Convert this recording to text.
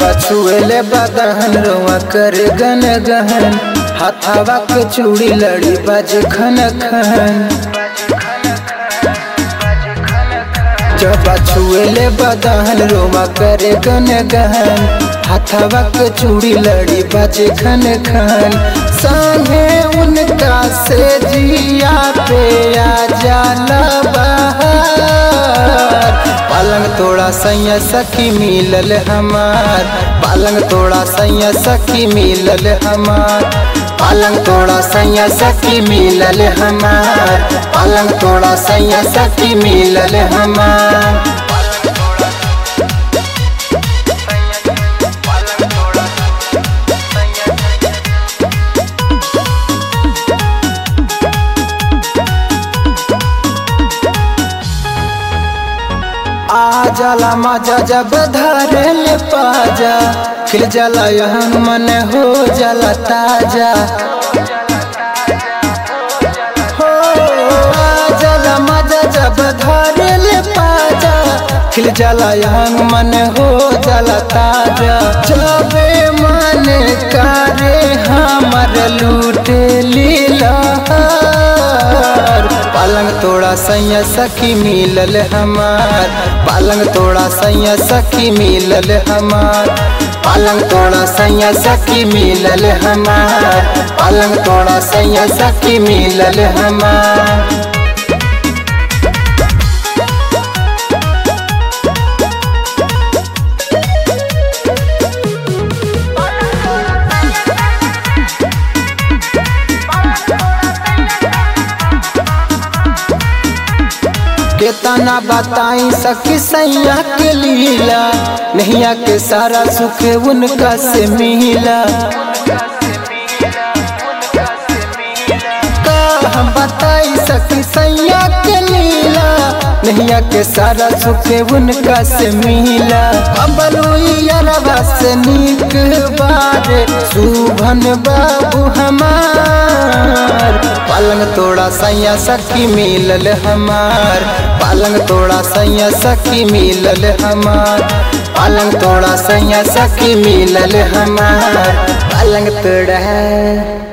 छुएले बदहन रोआ कर गन गहन हाथावा के चूड़ी लड़ी बाज खन खन जब छुएले बदहन रोआ कर गन गहन हाथावा के चूड़ी लड़ी बाज खन खन संगे उनका से जिया पे आ जाला बहार पालंग तोड़ा सैया सखी मिलल हमार पालंग तोड़ा सैया सखी मिलल हमार पालंग तोड़ा सैया सखी मिलल हमार पालंग तोड़ा सैया सखी मिलल हमार आ जाला मजा जब धरे ले पाजा खिल जाला यहाँ मन हो जाला ताजा हो आ जाला मजा जब धरे ले पाजा खिल जाला यहाँ मन हो जाला ताजा जबे मन करे हमर लूटे लीला पालंग तोड़ा सैया सखी मिलल हमार पालंग तोड़ा सैया सखी मिलल हमार पालंग तोड़ा सैया सखी मिलल हमार पालंग तोड़ा सैया सखी मिलल हमार केतना बताई सखी सैया के लीला नैया के सारा सुख उनका से मिला का हम बताई सखी सैया के लीला नैया के सारा सुख उनका से मिला अबलुआ से नीक बारे सुभन बाबू हमार पालंग तोड़ा सैया सखी मिलल हमार पालंग तोड़ा सैया सखी मिलल हमार पालंग तोड़ा सैया सखी मिलल हमार पालंग तोड़ा